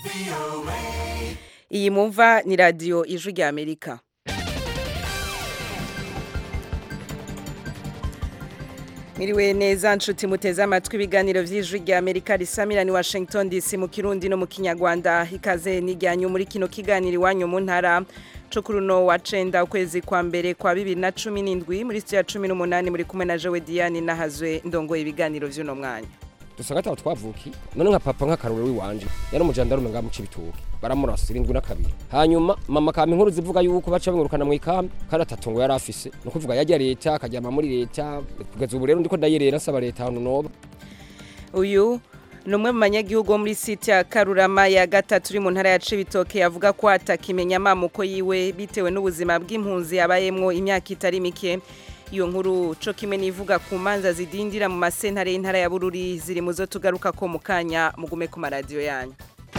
iyi mumva ni radiyo ijwi rya amerika Miriwe neza nshuti muteze amatwi ibiganiro vy'ijwi rya Amerika risamira ni Washington DC mu Kirundi no mu Kinyarwanda ikaze nijyanyu muri kino kiganiro iwanyu mu ntara co kuri uno wa cenda ukwezi kwa mbere kwa bibiri na cumi n'indwi muri studio ya cumi n'umunani muri kumwe na Jewe Diane nahazwe ndongoye ibiganiro vy'uno mwanya dusa gatatu twavuki none nka papa nk'akarore w'iwanje yari umujandarume ngaha mu cibitoke baramurasa irindwi na kabiri hanyuma mama kama inkuru zivuga yuko baca bamwirukana mu ikambi kandi atatu ngo yari afise ni ukuvuga yajya leta akaryama muri leta kugeza ubu rero ndiko ndayerera nsaba leta ahantu noba uyu ni umwe mu banyagihugu bo muri site ya karurama ya gatatu uri mu ntara ya cibitoke yavuga ko atakimenya amamuko yiwe bitewe n'ubuzima bw'impunzi yabayemwo imyaka itari mike iyo nkuru co kimwe nivuga ku manza zidindira mu masentare y'intara ya bururi ziri mu zo tugaruka ko mu kanya mugume ku maradiyo yanyu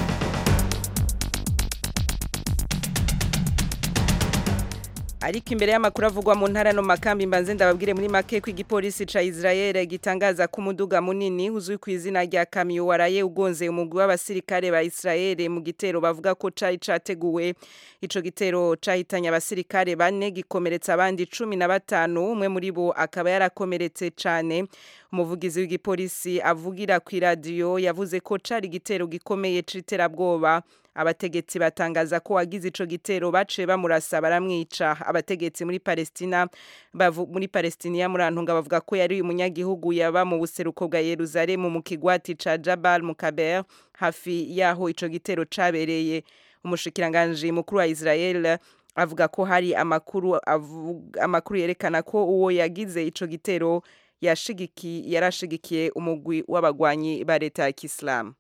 ariko imbere y'amakuru avugwa mu ntara no makambi mbanze ndababwire muri make ko igipolisi ca Israel gitangaza ko umuduga munini uzwi ku izina rya kamyo waraye ugonze umugwi w'abasirikare ba Israel mu gitero bavuga ko cari categuwe ico gitero cahitanye abasirikare bane gikomeretsa abandi cumi na batanu umwe muri bo akaba yarakomeretse cane umuvugizi w'igipolisi avugira ku iradiyo yavuze ko cari igitero gikomeye c'iterabwoba abategetsi batangaza ko wagize ico gitero baciye bamurasa baramwica abategetsi muri Palestina bavu, muri Palestina murantunga bavuga ko yari umunyagihugu yaba mu buseruko bwa Yerusalemu mu kigwati ca Jabal Mukaber hafi yaho ico gitero cabereye umushikiranganje mukuru wa Israel avuga ko hari amakuru amakuru yerekana ko uwo yagize ico gitero yashigiki yarashigikiye umugwi w'abagwanyi ba leta ya Islam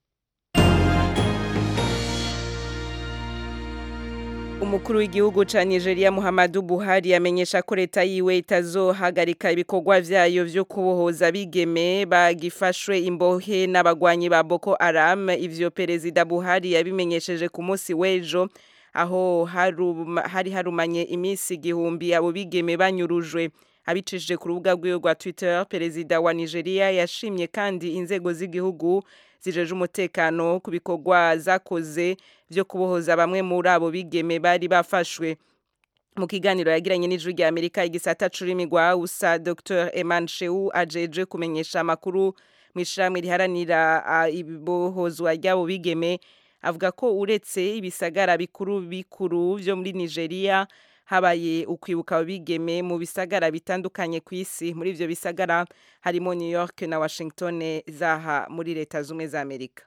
Umukuru w'igihugu ca Nigeria Muhammadu Buhari yamenyesha ko leta yiwe itazohagarika ibikorwa vyayo vyo kubohoza bigeme bagifashwe imbohe n'abagwanyi ba Boko Haram ivyo perezida Buhari yabimenyesheje ku munsi w'ejo aho haruma, hari harumanye imisi igihumbi abo bigeme banyurujwe abicishije ku rubuga rwiwe rwa Twitter perezida wa Nigeria yashimye kandi inzego z'igihugu zijeje umutekano ku bikorwa zakoze byo kubohoza bamwe muri abo bigeme bari bafashwe mu kiganiro yagiranye n'ijwi rya Amerika igisata curimi rwa usa Dr Eman Sheu ajeje kumenyesha amakuru mu ishyirahamwe riharanira ibohozwa ry'abo bigeme avuga ko uretse ibisagara bikuru bikuru byo muri Nigeria habaye ukwibuka bigeme mu bisagara bitandukanye ku isi muri ivyo bisagara harimo New York na Washington zaha muri leta zumwe za Amerika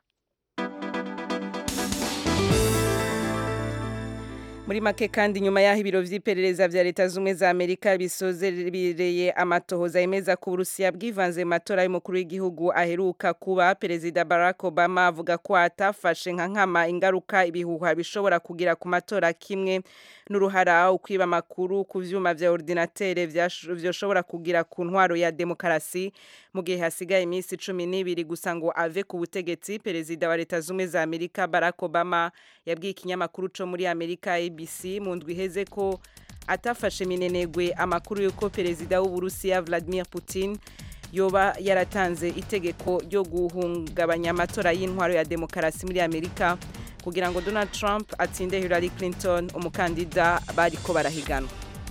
muri make kandi nyuma y'aho ibiro vy'iperereza vya leta zumwe za Amerika bisozereye amatohoza yemeza ko Urusiya bwivanze mu matora y'umukuru w'igihugu aheruka kuba perezida Barack Obama avuga ko atafashe nka nkama ingaruka ibihuha bishobora kugira ku matora kimwe n'uruhara ukwiba amakuru ku vyuma vya ordinatere vyoshobora kugira ku ntwaro ya demokarasi mu gihe hasigaye iminsi cumi n'ibiri gusa ngo ave ku butegetsi perezida wa leta zumwe za Amerika Barack Obama yabwiye ikinyamakuru co muri Amerika ABC mu ndwi iheze ko atafashe minenegwe amakuru yuko perezida w'Uburusiya Vladimir Putin yoba yaratanze itegeko ryo guhungabanya amatora y'intwaro ya demokarasi muri Amerika kugira ngo Donald Trump atsinde Hillary Clinton umukandida bariko barahiganwa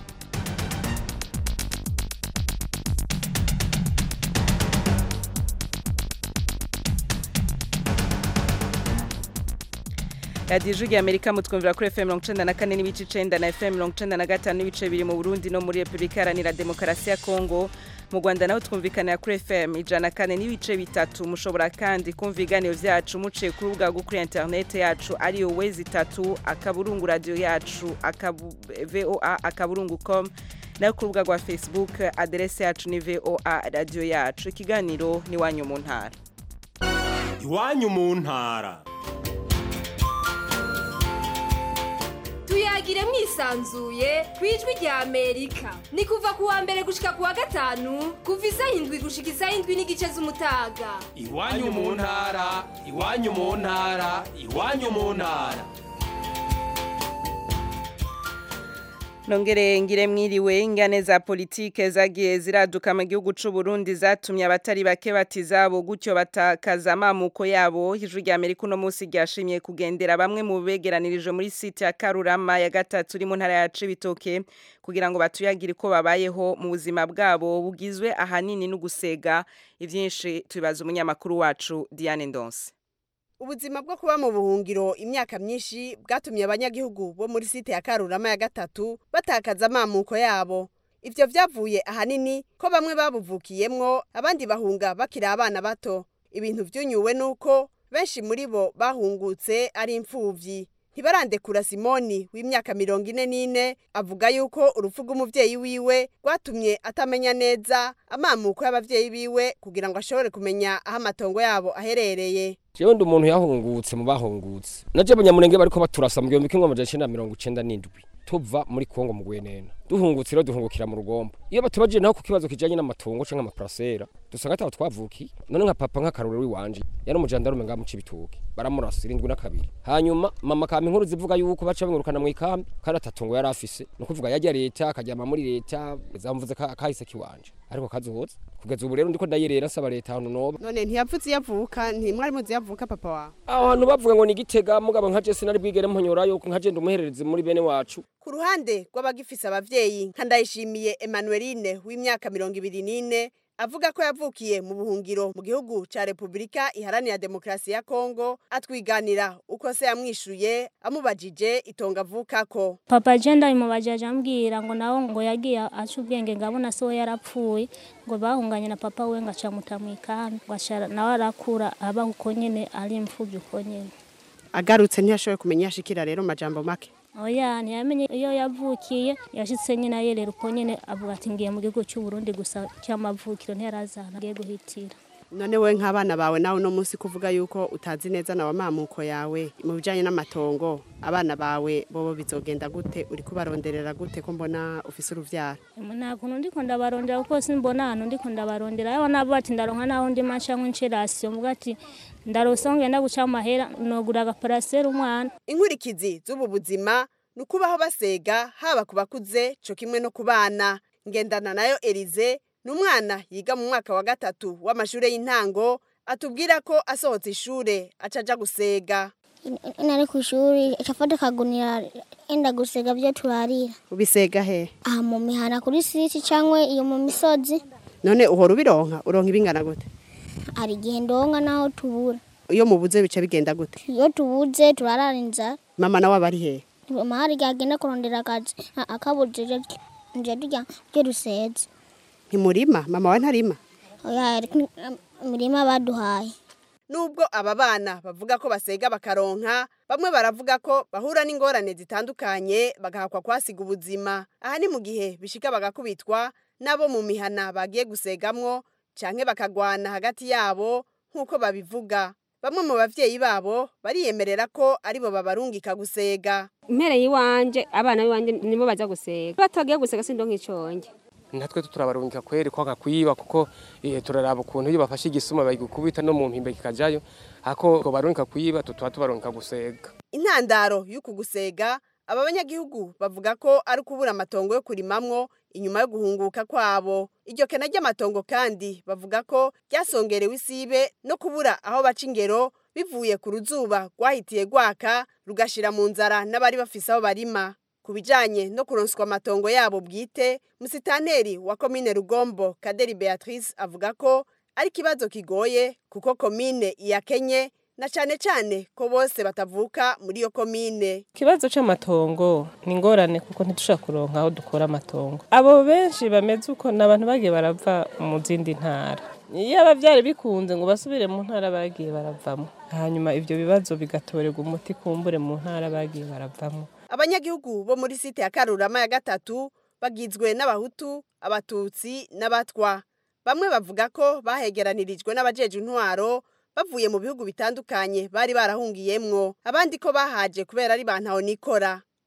radiyo ijwi Amerika mutwumvira kuri FM mirongo icenda na kane n'ibice icenda na FM mirongo icenda na gatanu n'ibice biri mu Burundi no muri Repubulika Iharanira Demokarasi ya Kongo mu Rwanda naho twumvikanira kuri FM ijana kane n'ibice bitatu mushobora kandi kumva ibiganiro vyacu muciye ku rubuga rwo kuri internet yacu ariyo wezi itatu akaburungu radio yacu akabu, voa akaburungu com nayo ku rubuga rwa Facebook aderese yacu ni voa radio yacu ikiganiro ni wanyu mu ntara iwanyu mu ntara tuyagire mwisanzuye ku ijwi rya amerika ni kuva ku wa mbere gushika ku wa gatanu kuva isaha indwi gushika isaha indwi n'igice z'umutaga iwanyu mu ntara iwanyu mu ntara iwanyu mu ntara Nongere ngire mwiriwe ingane za politike zagiye ziraduka mu gihugu c'u Burundi zatumye abatari bake batizabo gutyo batakaza amamuko yabo ijwi rya Amerika uno munsi ryashimye kugendera bamwe mu begeranirije muri site ya Karurama ya gatatu iri mu ntara ya Cibitoke kugira ngo batuyagire ko babayeho mu buzima bwabo bugizwe ahanini no gusega ivyinshi tubibaza umunyamakuru wacu Diane Ndonse ubuzima bwo kuba mu buhungiro imyaka myinshi bwatumye abanyagihugu bo muri site ya karurama ya gatatu batakaza amamuko yabo ivyo vyavuye ahanini ko bamwe babuvukiyemwo abandi bahunga bakiri abana bato ibintu vyunyuwe nuko benshi muri bo bahungutse ari imfuvyi ntibarandekura simoni w'imyaka mirongo ine n'ine avuga yuko urupfu rw'umuvyeyi wiwe rwatumye atamenya neza amamuko y'abavyeyi biwe kugira ngo ashobore kumenya aho amatongo yabo aherereye jewe ndi umuntu yahungutse mu bahungutse naje abanyamurenge bariko baturasa mu gihumbi kimwe amajana icenda na mirongo icenda n'indwi tuva muri kongo mu gwenena duhungutse rero duhungukira mu rugombo iyo batubajije naho ku kibazo kijanye n'amatongo canke amaparasera dusanga ataho twavukiye none nka papa nk'akarorero w'iwanje yari umujandarume ngaha mu cibitoke baramurasa irindwi na kabiri hanyuma mama kampa inkuru zivuga yuko baca bamwirukana mu ikambi kandi atatongo yari afise ni ukuvuga yajya leta akaryama muri leta zamvuze ka- kahise kiwanje ariko kazoza kugeza ubu rero ndiko ndayerera nsaba leta ahantu noba none ntiyavutse yavuka ntimwari muzi yavuka papa wawe aho hantu bavuga ngo ni igitega mugabo nka je sinari bwigere mponyorayo nka je ndi umuhererezi muri bene wacu ku ruhande rw'abagifise abavyeyi nka ndayishimiye emanueline w'imyaka mirongo ibiri n'ine avuga ko yavukiye mu buhungiro mu gihugu ca repubulika iharanira demokarasi ya kongo atwiganira uko se yamwishuye amubajije itongo avukako papa jenda imubajaje ambwira ngo nawe ngo yagiye aca ubwenge ngabona se we yarapfuye ngo bahunganye na papa we ngaca muta mu ikambi ngo aca nawe arakura aba uko nyene ari imfuvyi uko nyene agarutse ntiyashoboye kumenya yashikira rero majambo make oya ntiyamenye iyo yavukiye yashitse nyine ayerera uko nyene avuga ati ngiye mu gihugu c'u Burundi gusa cy'amavukiro ntiyarazana agiye guhitira none we nk'abana bawe nawe uno munsi kuvuga yuko utazi neza nawe amamuko yawe mu bijanye n'amatongo abana bawe bobo bizogenda gute uri kubaronderera gute ko mbona ufise uruvyaro nta kuntu ndiko ndabarondera kuko simbona ahantu ndiko ndabarondera yaba nabo bati ndaronka naho ndi maca nk'inshirasiyo mvuga ati ndarosa ngenda guca amahera nogura agaparasera umwana inkurikizi z'ubu buzima ni ukubaho basega haba ku bakuze co kimwe no ku bana ngendana nayo erize ni umwana yiga mu mwaka wa gatatu w'amashure y'intango atubwira ko asohotse ishure aca aja gusega nari ku ishuri cafata akagunira enda gusega byo turarira ubisega he aha mu mihana kuri siti cyangwa iyo mu misozi none uhora ubironka uronka ibingana gute hari igihe ndonka naho tubura iyo mubuze bica bigenda gute iyo tubuze turarara inzara mama nawe aba ari he mama hari igihe agenda kurondera akazi a- akabujije nje turya byo ruseze ntimurima mama wawe ntarima oya ariko imirima baduhaye nubwo aba bana bavuga ko basega bakaronka bamwe baravuga ko bahura n'ingorane zitandukanye bagahakwa kwasiga ubuzima aha ni mu gihe bishika bagakubitwa n'abo mu mihana bagiye gusegamwo canke bakagwana hagati yabo nk'uko babivuga bamwe mu bavyeyi babo bariyemerera ko aribo babarungika gusega impere yiwanje abana biwanje nibo baza gusega batagiye gusega sindo nk'iconge natwe turabarungika kweri kwanga kwiba kuko eh, turaraba ukuntu iyo bafashe igisuma bagikubita no mu mpimbe kikajayo hako ngo barungika kwiba tutuba tubarungika gusega intandaro y'uku gusega aba banyagihugu bavuga ko ari ukubura amatongo yo kurimamwo inyuma yo guhunguka kwabo iryo kena ry'amatongo kandi bavuga ko ryasongerewe isibe no kubura aho baca ingero bivuye ku ruzuba rwahitiye rwaka rugashira mu nzara n'abari bafise aho barima ku bijanye no kuronswa amatongo yabo bwite musitaneri wa komine rugombo kaderi beatrice avuga ko ari ikibazo kigoye kuko komine iyakenye na cane cane ko bose batavuka muri iyo komine ikibazo c'amatongo ni ingorane kuko ntidushobora kuronka aho dukora amatongo abo benshi bameze uko ni abantu bagiye barava mu zindi ntara iyo abavyari bikunze ngo basubire mu ntara bagiye baravamo hanyuma ivyo bibazo bigatorerwa umuti kumbure mu ntara bagiye baravamo abanyagihugu bo muri site ya karurama ya gatatu bagizwe n'abahutu abatutsi n'abatwa bamwe bavuga ko bahegeranirijwe n'abajeje intwaro bavuye mu bihugu bitandukanye bari barahungiyemwo abandi ko bahaje kubera ari bantaho nikora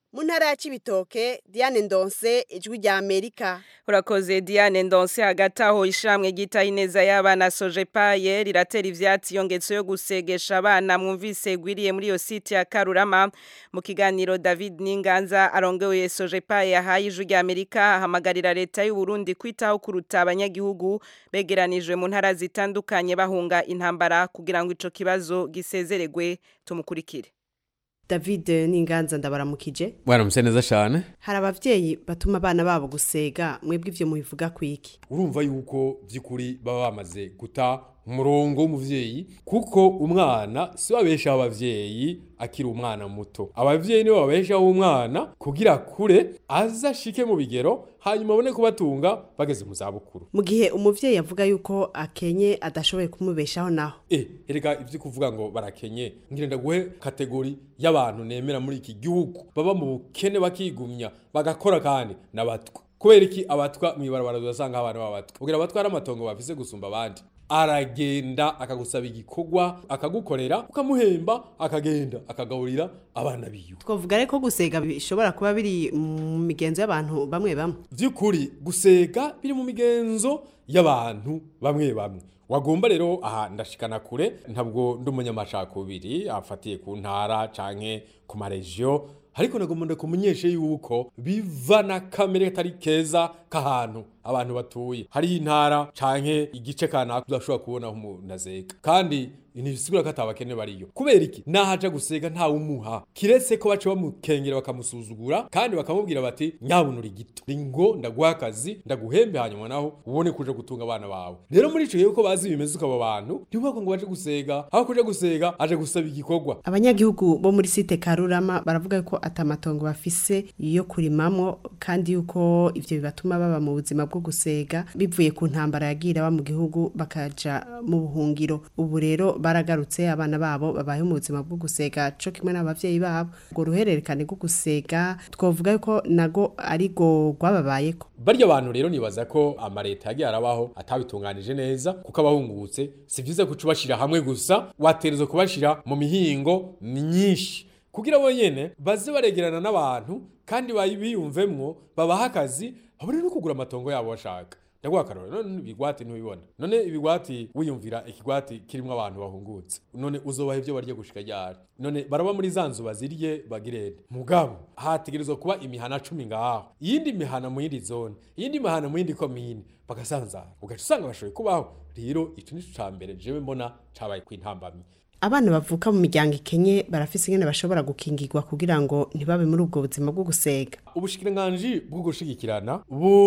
mu ntara ya Cibitoke Diane Ndonse ijwi rya Amerika urakoze Diane Ndonse hagati aho ishamwe gita ineza y'abana Sojepaye riratera ivyatsi yongetso yo gusegesha abana mwumvise gwiriye muri yo site ya Karurama mu kiganiro David Ninganza arongoye Sojepaye yahaye ijwi rya Amerika ahamagarira leta y'u Burundi kwitaho kuruta abanyagihugu begeranijwe mu ntara zitandukanye bahunga intambara kugira ngo ico kibazo gisezeregwe tumukurikire David Ninganza ndabaramukije Mwaramutse neza cyane hari abavyeyi batuma abana babo gusega mwebwe ivyo mubivuga kwiki urumva yuko by'ukuri baba bamaze guta umurongo w'umuvyeyi kuko umwana si babeshaho abavyeyi akiri umwana muto abavyeyi nibo babeshaho umwana kugira kure aza ashike mu bigero hanyuma abone kubatunga bageze mu zabukuru mu gihe umuvyeyi avuga yuko akenye adashoboye kumubeshaho naho eh erega ivyo kuvuga ngo barakenye ngira ndaguhe kategori y'abantu nemera muri iki gihugu baba mu bukene bakigumya bagakora kandi n'abatwa kubera iki abatwa mwibarabara uzasanga abantu b'abatwa kugira abatwa ari amatongo bafise gusumba abandi aragenda akagusaba igikorwa akagukorera ukamuhemba akagenda akagaburira abana biwe twavuga reko gusega bishobora kuba biri mu migenzo y'abantu bamwe bamwe vy'ukuri gusega biri mu migenzo y'abantu bamwe bamwe wagomba rero aha ndashikana kure ntabwo ndi umunyamacakubiri afatiye ku ntara canke ku maregiyo ariko nagomba ndakumenyeshe yuko biva na kamere katari keza k'ahantu abantu batuye hari intara canke igice kanaka udashobora kubona umuntu azeka kandi ntibisigura ko atabakene bariyo kubera iki nahaja gusega ntawe umuha kiretse ko baca bamukengera bakamusuzugura kandi bakamubwira bati nyabunura igito ngo ndaguha akazi ndaguhembe hanyuma naho ubone kuja gutunga abana bawe rero muri ico gihe ko bazi bimeze uko abo bantu ntibubako ngo baje gusega aho kuja gusega aje gusaba igikorwa abanyagihugu bo muri site Karurama baravuga ko atamatongo bafise yo kurimamwo kandi yuko ivyo bibatuma baba mu buzima bwo gusega bivuye ku ntambara yagira ba mu gihugu bakaja mu buhungiro ubu rero baragarutse abana babo babaye mu buzima bwo gusega co kimwe n'abavyeyi babo ngo ruhererekane rwo gusega twovuga yuko nago ari go rwababayeko barya bantu rero nibaza ko amareta yagiye arabaho atabitunganije neza kuko abahungutse si vyiza kuca ubashira hamwe gusa waterezwa kubashira mu mihingo myinshi kugira bo nyene baze baregerana n'abantu kandi biyumvemwo babaha akazi babone no kugura amatongo yabo bashaka ndaguha akarorero none ibigwati ntubibona none ibigwati wiyumvira ikigwati kirimo abantu bahungutse none uzobaha ibyo barya gushika ryari none baraba muri za nzu bazirye bagirende mugabo hategerezwa kuba imihana cumi ngaho iyindi mihana mu yindi zone iyindi mihana mu yindi komine bagasanzara ugaca usanga bashoboye kubaho rero ico nico ca mbere jewe mbona cabaye kwintambamye abana bavuka mu miryango ikenye barafise ingene bashobora gukingirwa kugira ngo ntibabe muri ubwo buzima bwo gusega ubushikiranganji bwo gushigikirana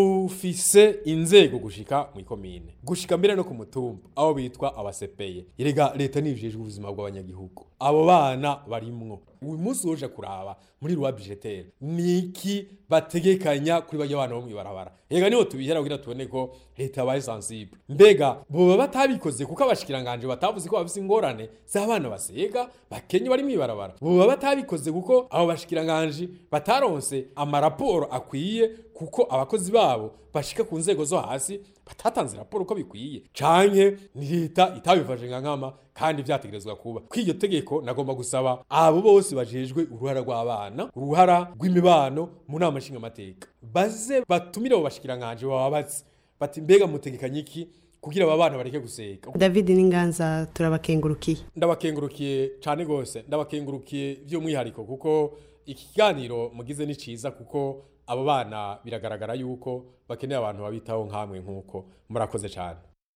bufise inzego gushika mu ikomine gushika mbere no ku mutumba aho bitwa abasepeye erega leta nijejwe ubuzima bw'abanyagihugu abo bana barimwo uyu munsi uje kuraba muri rwa budgetaire niki bategekanya kuri bajya bana bo mwibarabara ega niho tubihera kugira tubone ko leta yabaye sensible mbega boba batabikoze kuko abashikiranganje batavuze ko bafise ingorane z'abana basega bakenye bari mwibarabara boba batabikoze kuko abo bashikiranganje bataronse amaraporo akwiye kuko abakozi babo bashika ku nzego zo hasi batatanze raporo uko bikwiye canke ni leta itabifashe nka nkama kandi vyategerezwa kuba kw'iryo tegeko nagomba gusaba abo bose bajejwe uruhara rw'abana uruhara rw'imibano mu nama nshingamateka baze batumire abo bashikiranganje bababaze bati mbega mutegekanye iki kugira aba bana bareke guseka David Ninganza turabakengurukiye ndabakengurukiye cyane gose ndabakengurukiye by'umwihariko kuko iki kiganiro mugize ni ciza kuko abo bana biragaragara yuko bakeneye abantu babitaho nkamwe nk'uko murakoze cyane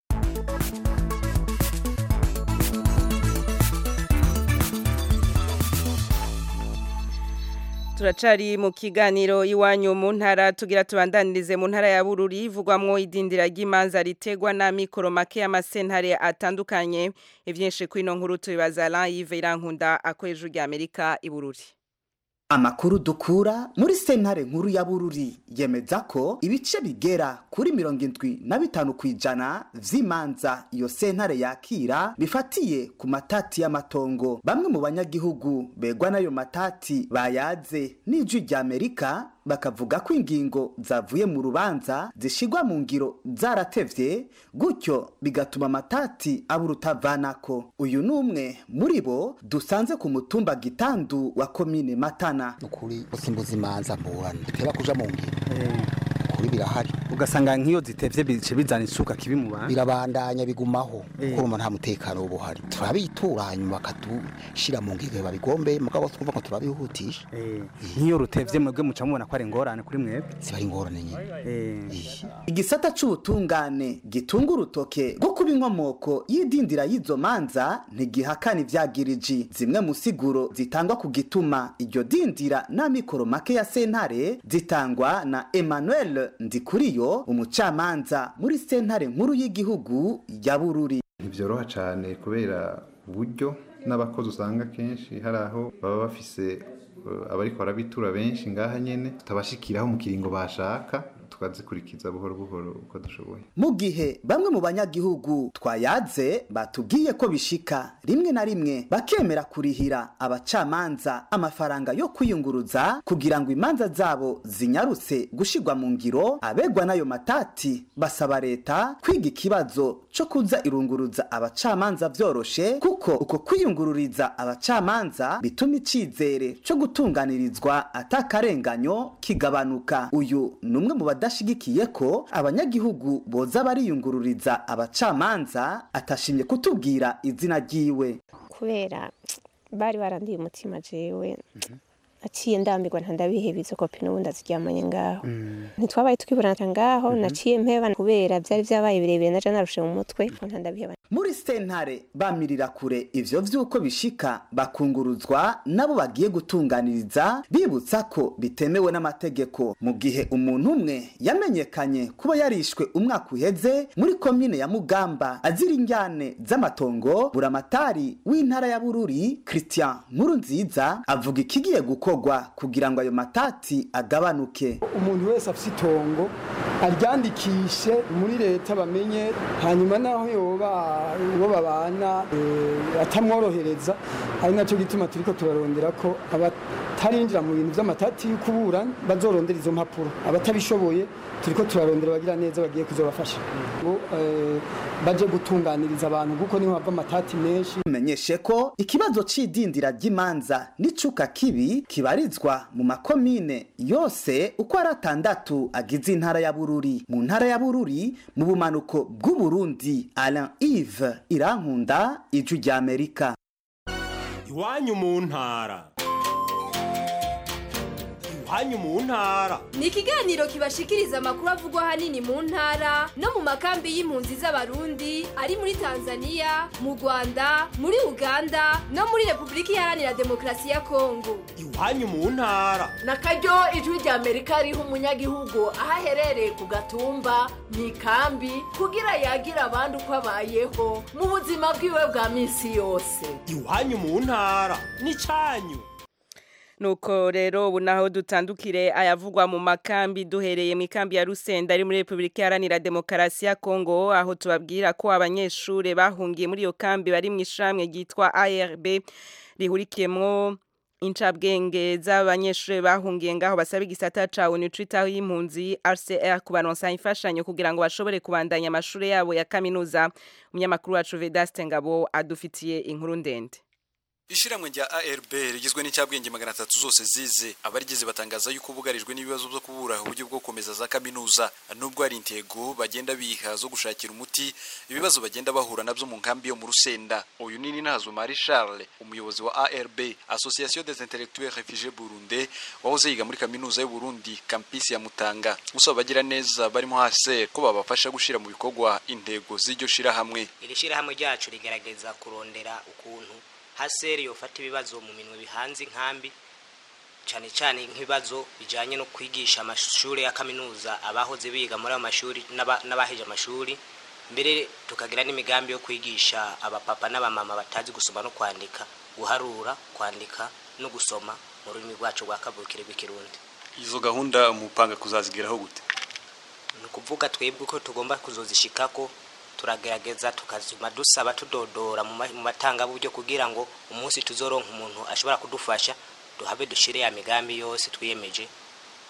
turacari mu kiganiro iwanyu mu ntara tugira tubandanirize mu ntara ya Bururi ivugwamwo idindira ry'imanza ritegwa na mikoro make y'amasentare atandukanye ivyinshi kwino nkuru tubibaza Alain Yves Irankunda akoresha rya Amerika i Bururi Amakuru dukura muri sentare nkuru ya Bururi yemeza ko ibice bigera kuri mirongo indwi na bitanu kwijana vy'imanza iyo sentare yakira bifatiye ku matati y'amatongo bamwe mu banyagihugu begwa n'ayo matati bayaze n'ijwi rya Amerika bakavuga ko ingingo zavuye mu rubanza zishigwa mu ngiro zaratevye gutyo bigatuma amatati abura utavanako uyu ni umwe muri bo dusanze ku mutumba gitandu wa komine matana ukuri usimbuza imanza mburana biteba kuja mu ngiro ukuri birahari ugasanga nk'iyo zitevye bice bizana isuka kibi mu bantu birabandanya bigumaho kuko urumva nta mutekano uba uhari turabitura hanyuma bakadushira mu ngiro babigombeye mugabo twumva ngo turabihutisha nk'iyo rutevye mwebwe muca mubona ko ari ingorane kuri mwebwe ziba ari ingorane nyine igisata c'ubutungane gitunga urutoke rwo kuba inkomoko y'idindira y'izo manza ntigihakana ivyagiriji zimwe mu siguro zitangwa ku gituma iryo dindira n'amikoro make ya sentare zitangwa na emmanuel ndikuriyo umucamanza muri sentare nkuru y'igihugu ya bururi ntibyoroha cyane kubera uburyo n'abakozi usanga kenshi hari aho baba bafise eh, abariko barabitura benshi ngaha nyene tutabashikiraho mu kiringo bashaka tukazikurikiza buhoro buhoro uko dushoboye mu gihe bamwe mu banyagihugu twayaze batubwiye ko bishika rimwe na rimwe bakemera kurihira abacamanza amafaranga yo kwiyunguruza kugira ngo imanza zabo zinyarutse gushigwa mu ngiro abegwa n'ayo matati basaba leta kwiga ikibazo co kuza irunguruza abacamanza vyoroshe kuko uko kwiyungururiza abacamanza bituma icizere co gutunganirizwa atakarenganyo kigabanuka uyu ni umwe mu badashigikiye ko abanyagihugu boza bariyungururiza abacamanza atashimye kutubwira izina ryiwe kubera bari barandiye umutima jewe naciye ndambirwa ntandabiheba izo kopi n'ubundi aziryamanye ngaho ntitwabaye twiburana ngaho naciye mpeba kubera byari byabaye birebire naje narushe mu mutwe ntandabiheba muri sentare bamirira kure ivyo vy'uko bishika bakunguruzwa nabo bagiye gutunganiriza bibutsa ko bitemewe n'amategeko mu gihe umuntu umwe yamenyekanye kuba yarishwe umwaka uheze muri komine ya mugamba azira injyane z'amatongo buramatari w'intara ya bururi christian nkuru nziza avuga ikigiye gukorwa kugira ngo ayo matati agabanuke umuntu wese afite itongo aryandikishe muri leta bamenye hanyuma naho yoba uwo babana eh, atamworohereza ari nacyo gituma turiko turarondera ko abatarinjira mu bintu by'amatati y'ukuburana bazorondera izo mpapuro abatabishoboye turiko turarondera bagira neza bagiye kuzobafasha ngo eh, baje gutunganiriza abantu kuko niho hava amatati menshi menyeshe ko ikibazo c'idindira ry'imanza n'icuka kibi kibarizwa mu makomine yose uko ari atandatu agize intara ya bururi mu ntara ya bururi mu bumanuko bw'uburundi alain ive irankunda ijwi ry'amerika iwanyu mu ntara iwanyu mu ntara ni ikiganiro kibashikiriza amakuru avugwa ahanini mu ntara no mu makambi y'impunzi z'abarundi ari muri tanzania mu rwanda muri uganda no muri repubulika iharanira demokarasi ya kongo iwanyu mu ntara na karyo ijwi rya amerika riha umunyagihugu aho aherereye ku gatumba mu ikambi kugira yagira abandi uko abayeho mu buzima bwiwe bwa minsi yose iwanyu mu ntara n'icanyu nuko rero ubu naho dutandukire ayavugwa mu makambi duhereye mu ikambi ya Rusenda ari muri Republika Iharanira Demokarasi ya Kongo aho tubabwira ko abanyeshure bahungiye muri iyo kambi bari mu ishamwe ryitwa ARB rihurikiyemwo incabwenge z'abanyeshure bahungiye ngaho basaba igisata ca ONU citaho y'impunzi RCR kubaronsa imfashanyo kugira ngo bashobore kubandanya amashure yabo ya kaminuza umunyamakuru wacu Vedaste Ngabo adufitiye inkuru ndende Ishiramwe rya ARB rigizwe n'icyabwenge magana atatu zose zize abarigize batangaza yuko bugarijwe n'ibibazo byo kubura uburyo bwo gukomeza za kaminuza nubwo hari intego bagenda biha zo gushakira umuti ibibazo bagenda bahura nabyo mu nkambi yo mu Rusenda uyu ni Ninazo Marie Charles umuyobozi wa ARB Association des Intellectuels Réfugiés Burundais wahoze yiga muri kaminuza y'u Burundi campus ya Mutanga usaba bagira neza barimo HCR ko babafasha gushira mu bikorwa intego z'iryo shira hamwe iri shirahamwe ryacu rigerageza kurondera ukuntu haseri yofata ibibazo mu minwe bihanze inkambi cyane cyane nk'ibibazo bijyanye no kwigisha amashuri ya kaminuza abahoze biga muri ayo mashuri n'abaheje amashuri mbere tukagira n'imigambi yo kwigisha abapapa n'abamama batazi gusoma no kwandika guharura kwandika no gusoma mu rurimi rwacu rwa kavukire rw'ikirundi izo gahunda mupanga kuzazigeraho gute ni ukuvuga twebwe ko tugomba kuzozishikako turagerageza tukazuma dusaba tudodora mu matangaburyo kugira ngo umunsi tuzoronka umuntu ashobora kudufasha duhabe dushire ya migambi yose twiyemeje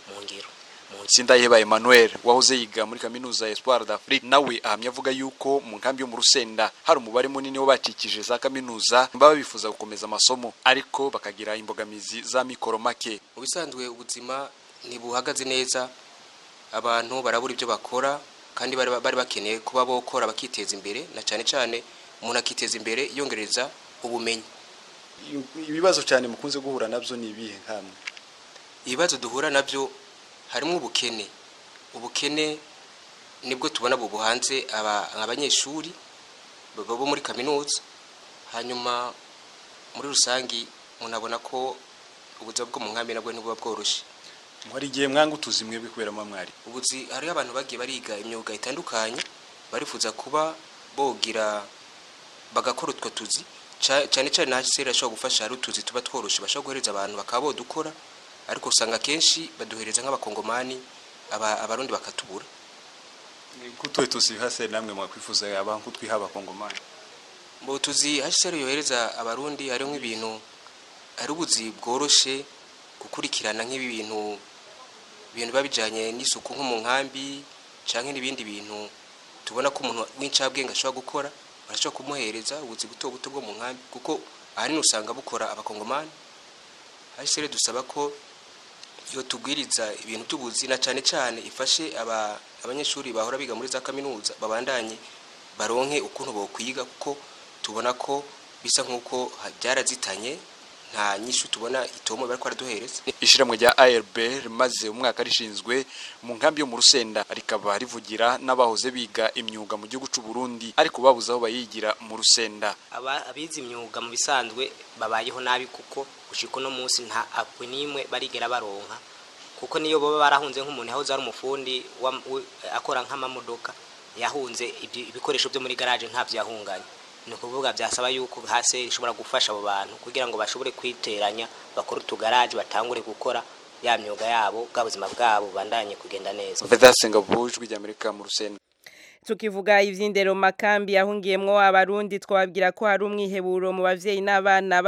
mu ngiro Sindayeba Emmanuel wahoze yiga muri kaminuza Espoir d'Afrique nawe ahamya avuga yuko mu nkambi yo mu Rusenda hari umubare munini w'abacikije za kaminuza baba bifuza gukomeza amasomo ariko bakagira imbogamizi za mikoro make mu bisanzwe ubuzima ntibuhagaze neza abantu barabura ibyo bakora kandi bari bari bakeneye kuba bokora bakiteza imbere na cyane cyane umuntu akiteza imbere yongereza ubumenyi ibibazo cyane mukunze guhura nabyo ni ibihe nkamwe ibibazo duhura nabyo harimo ubukene ubukene nibwo tubona bubu hanze abanyeshuri bo muri kaminuza hanyuma muri rusange umuntu abona ko ubuzima bwo mu nkambi nabwo ntibuba bworoshye hari igihe mwanga utuzi mwebwe kubera mwari ubuzi hariho abantu bagiye bariga imyuga itandukanye barifuza kuba bogira bagakora utwo tuzi cyane cyane na hsr ashobora gufasha hari utuzi tuba tworoshye bashobora guhereza abantu bakaba bodukora ariko usanga akenshi baduhereza nk'abakongomani abarundi bakatubura kutuwe tuzi hsr namwe mwakwifuza aba nk'utwiha abakongomani mu tuzi hsr yohereza abarundi hariho nk'ibintu hari ubuzi bworoshye gukurikirana nk'ibi bintu ibintu biba bijyanye n'isuku nko mu nkambi cyangwa n'ibindi bintu tubona ko umuntu w'incabwenge ashobora gukora barashobora kumuhereza ubuzi buto buto bwo mu nkambi kuko ahanini usanga bukora abakongomani hsr dusaba ko iyo tubwiriza ibintu by'ubuzi na cyane cyane ifashe abanyeshuri bahora biga muri za kaminuza babandanye baronke ukuntu bokwiga kuko tubona ko bisa nk'uko byarazitanye nta nyishu tubona itomo bari kwaraduhereza ishiramwe rya ARB rimaze umwaka rishinzwe mu nkambi yo mu Rusenda rikaba rivugira n'abahoze biga imyuga mu gihugu cy'u Burundi ariko babuze aho bayigira mu Rusenda abize imyuga mu bisanzwe babayeho nabi kuko gushika no munsi nta apwe nimwe barigera baronka kuko niyo baba barahunze nk'umuntu yahoze ari umufundi akora nk'amamodoka yahunze ibikoresho byo muri garage ntabyo yahunganye ni ukuvuga byasaba yuko hasi ishobora gufasha abo bantu kugira ngo bashobore kwiteranya bakore utugaraje batangure gukora ya myuga yabo bwa buzima bwabo bandanye kugenda neza Vedasenga bujwi ry'Amerika mu Rusenda tukivuga ivy'indero makambi yahungiyemwo abarundi twababwira ko hari umwiheburo mu bavyeyi n'abana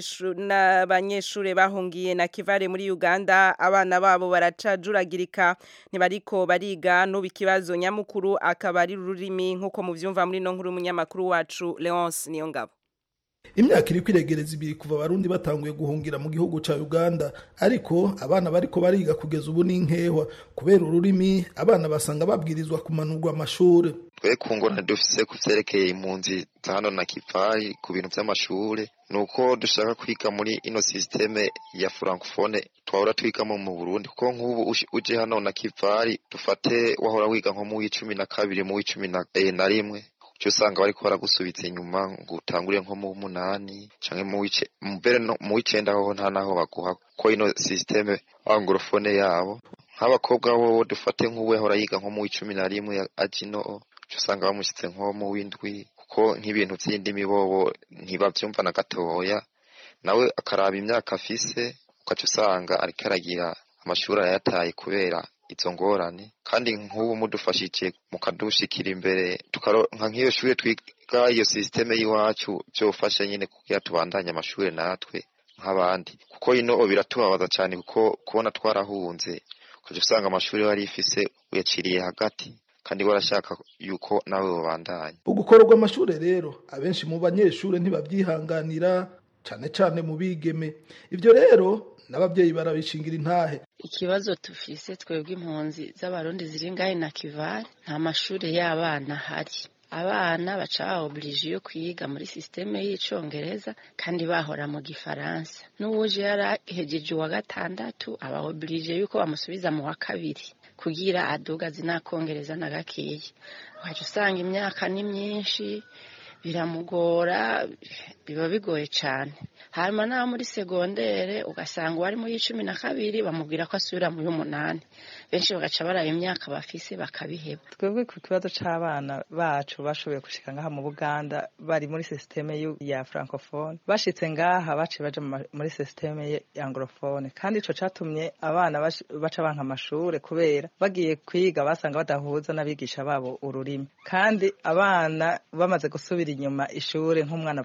b'abanyeshure bahungiye na kivare muri Uganda abana babo baracajuragirika ntibariko bariga n'ubu ikibazo nyamukuru akaba ari ururimi nk'uko muvyumva muri no nkuru umunyamakuru wacu Leonce Niyongabo imyaka iri kwiregereza ibiri kuva abarundi batanguye guhungira mu gihugu ca uganda ariko abana bariko bariga kugeza ubu n'inkehwa kubera ururimi abana basanga babwirizwa kumanurwa amashure twe ku ngorane dufise ku vyerekeye impunzi za hano na kivari ku bintu vy'amashure ni uko dushaka kwiga muri ino sisiteme ya francophone twahora twigamo mu burundi kuko nk'ubu uje hano na kivari dufate wahora wiga nko mu w'icumi na kabiri mu w'icumi na rimwe cyo usanga bariko baragusubiza inyuma ngo utangure nko mu munani canke mu wice mbere no mu wicenda ho nta naho baguha ko ino systeme anglophone yabo nk'abakobwa bo dufate nk'uwe hora yiga nko mu w'icumi na rimwe ajino cyo usanga bamushyitse nko mu w'indwi kuko nk'ibintu vy'indimi bobo ntibavyumva na gatoya nawe akaraba imyaka afise ukaca usanga ariko aragira amashuri ayataye kubera izo ngorane kandi nk'ubu mudufashije mukadushikira imbere tukaronka nk'iyo shure twiga iyo sisiteme y'iwacu vyofasha nyine kugira tubandanye amashure natwe nk'abandi kuko ino biratubabaza cyane kuko kubona twarahunze ukaja usanga amashuri wari ifise uyaciriye hagati kandi warashaka yuko nawe wobandanya ugukorerwa amashure rero abenshi mu banyeshure ntibabyihanganira cane cane mu bigeme ivyo rero n'ababyeyi barabishingira intahe ikibazo tufise twebwe impunzi z'abarundi ziri ngahe na kivari nta mashuri y'abana ahari abana baca baoburije yo kwiga muri sisiteme y'icongereza kandi bahora mu gifaransa n'uwuje yarahejeje uwa gatandatu aba oburije yuko bamusubiza mu wa kabiri kugira aduga zinakongereza na gakeya waje usanga imyaka ni myinshi biramugora biba bigoye cyane hanyuma n'abo muri segondere ugasanga uwari muri cumi na kabiri bamubwira ko asubira mu y'umunani benshi bagaca baraba imyaka bafise bakabiheba twebwe ku kibazo c'abana bacu bashoboye gushika ngaha mu buganda bari muri sisiteme ya francophone bashitse ngaha baciye baja muri sisiteme ya anglophone kandi ico catumye abana baca banka amashure kubera bagiye kwiga basanga badahuza n'abigisha babo ururimi kandi abana bamaze gusubira inyuma ishure nk'umwana avuye mu ya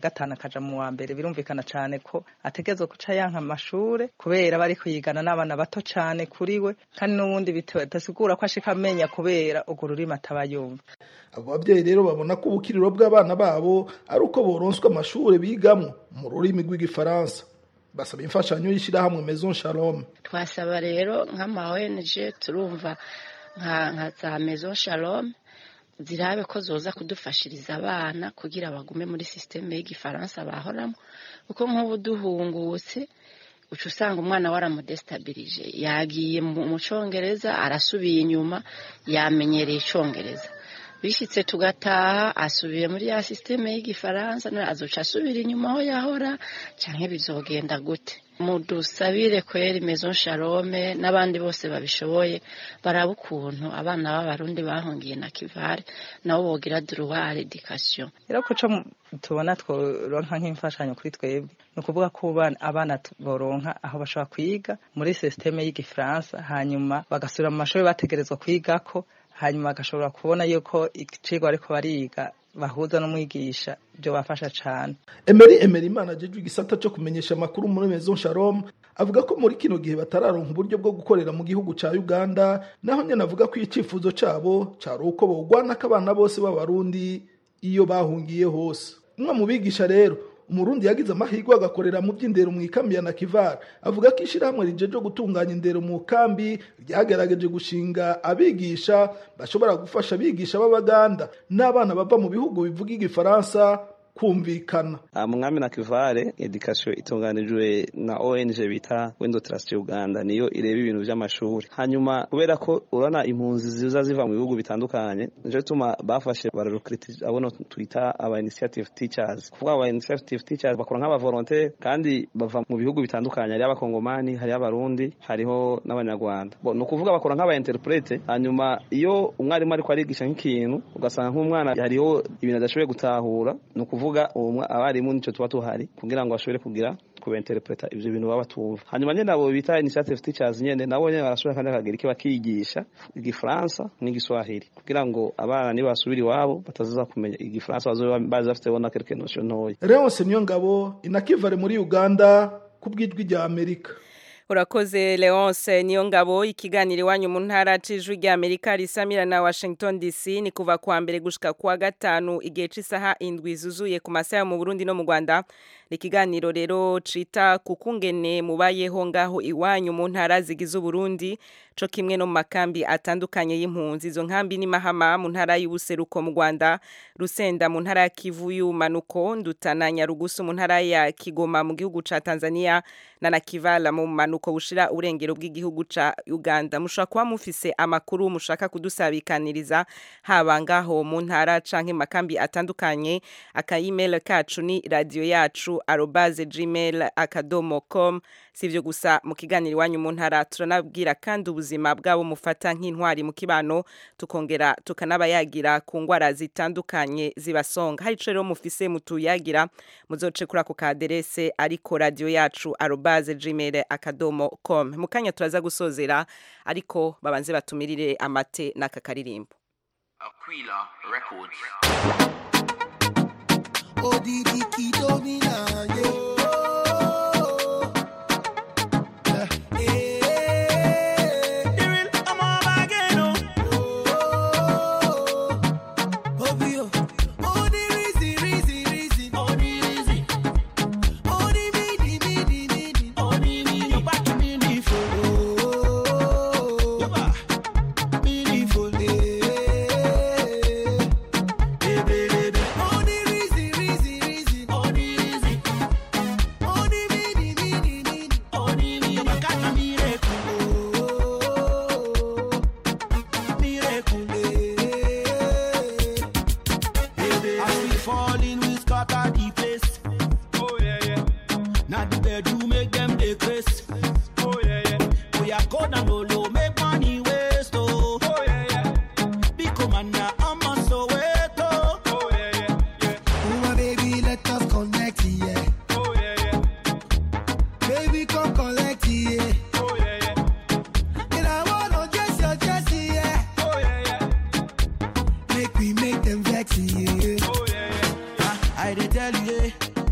gatanu akaja mu wa mbere birumvikana cane ko ategerezwa guca yanka amashure kubera bari kuyigana n'abana bato cane kuri we kandi n'ubundi bitasigura ko ashika amenya kubera urwo rurimi ataba yumva abo babyeyi rero babona ko ubukiriro bw'abana babo ari uko boronswa amashure bigamwo mu rurimi rw'igifaransa basaba imfashanyo y'ishyirahamwe maison shalom twasaba rero nk'ama ONG turumva nka nka za maison shalom zirabe ko zoza kudufashiriza abana kugira bagume muri systeme y'igifaransa bahoramo kuko nk'ubu duhungutse uca usanga umwana waramudestabilije yagiye mu congereza arasubiye inyuma yamenyereye icongereza bishyitse tugataha asubiye muri ya systeme y'igifaransa none azoca asubira inyuma aho yahora canke bizogenda gute mudusabire kweri maison shalome n'abandi bose babishoboye baraba ukuntu abana b'abarundi bahungiye na kivare nabo bogira droit education rero ko co tubona tworonka nk'imfashanyo kuri twebwe ni ukuvuga ko abana boronka aho bashobora kwiga muri systeme y'igifaransa hanyuma bagasubira mu mashuri bategerezwa kwigako hanyuma bagashobora kubona yuko icigwa ariko bariga bahuza n'umwigisha byo bafasha cyane Emery Emery Imana ajejwe igisata cyo kumenyesha amakuru muri Maison Shalom avuga ko muri kino gihe batararonka uburyo bwo gukorera mu gihugu ca Uganda naho nyene avuga ko icifuzo cabo cari uko bogwana abana bose b'abarundi iyo bahungiye hose umwe mu bigisha rero umurundi yagize amahirwe agakorera mu by'indero mu ikambi ya Nakivar avuga ko ishyirahamwe rijeje gutunganya indero mu kambi ryagerageje gushinga abigisha bashobora gufasha abigisha b'abaganda n'abana bava mu bihugu bivuga igifaransa kumvikana mwami na kivare edikasiyo itunganijwe na ONG bita Wendo Trust Uganda niyo ireba ibintu by'amashuri hanyuma kubera ko urana impunzi ziza ziva mu bihugu bitandukanye nico tuma bafashe bararukriti abona twita aba initiative teachers kuvuga aba initiative teachers bakora nk'aba volontaire kandi bava mu bihugu bitandukanye hari abakongomani hari abarundi hariho n'abanyarwanda bo no kuvuga bakora nk'aba interprete hanyuma iyo umwarimu ariko arigisha nk'ikintu ugasanga nk'umwana hariho ibintu adashoboye gutahura ni ukuvuga abarimu nicyo tuba tuhari kugira ngo bashobore kugira kubenterpreta ivyo bintu baba batumva hanyuma nyene abo bita initiative teachers nyene nabo nyene barashobora kandi bakagira iki bakigisha igifaransa n'igiswahili kugira ngo abana niba basubira iwabo batazaza kumenya igifaransa bazobe bazi bafite bona quelque notion ntoya Leonce Niyongabo inakivare muri Uganda kubw'ijwi rya Amerika urakoze leonce niyo ngabo ikiganiro iwanyu mu ntara c'ijwi rya amerika risamira na washington dc ni kuva kuwa mbere gushika kuwa gatanu igihe c'isaha indwi zuzuye ku masaha yo mu burundi no mu rwanda ni ikiganiro rero cita ku kungene mubayeho ngaho iwanyu mu ntara zigize uburundi co kimwe no mu makambi atandukanye y'impunzi izo nkambi ni mahama mu ntara y'ubuseruko mu rwanda rusenda mu ntara ya kivu y'umanuko ndutana nyarugusu mu ntara ya kigoma mu gihugu ca tanzania na nakivala mu manuko bushira urengero bw'igihugu ca uganda mushobora kuba mufise amakuru mushaka kudusabikaniriza haba ngaho mu ntara canke makambi atandukanye akayimel kacu ni radio yacu arobaze gmail akadomo com sivyo gusa mu kiganiro iwanyu mu ntara turanabwira kandi ubuzima bwabo mufata nk'intwari mu kibano tukongera tukanabayagira ku ngwara zitandukanye zibasonga hari ico rero mufise mutuyagira muzoce kuri ako kaderese ariko radio yacu arobaze gmail akadomo com mu kanya turaza gusozera ariko babanze batumirire amate n'aka karirimbo Aquila Records. Odidi Kidomina, yeah. As we fall in, we scatter the place. Oh yeah, yeah. Now the bedroom make them dey grace. Oh yeah, yeah. We are gonna no low, make money waste. Oh, oh yeah, yeah. Big commander, I'm a Soweto. Oh yeah, yeah, yeah. Oh, my baby, let us connect, yeah. Oh yeah, yeah. Baby, come collect, yeah. Oh yeah, yeah. And I wanna dress your dressy, yeah. Oh yeah, yeah. Make we make them vex, yeah. Oh yeah, yeah. Ah, I dey tell you, yeah.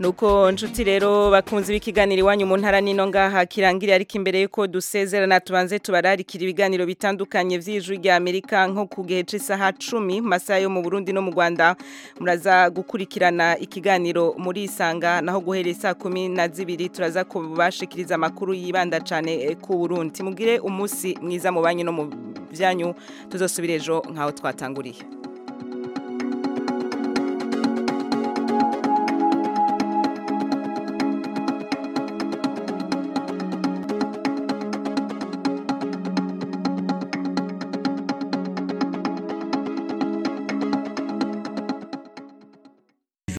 nuko nshuti rero bakunze ibikiganiro iwanyu mu ntara nino ngaha kirangire ariko imbere yuko dusezerana tubanze tubararikira ibiganiro bitandukanye vy'ijwi rya Amerika nko ku gihe c'isaha 10 mu masaha yo mu Burundi no mu Rwanda muraza gukurikirana ikiganiro muri isanga naho guhera saa 12 turaza kubashikiriza amakuru yibanda cane eh, ku Burundi mugire umunsi mwiza mu banyu no mu byanyu tuzosubira ejo nkaho twatanguriye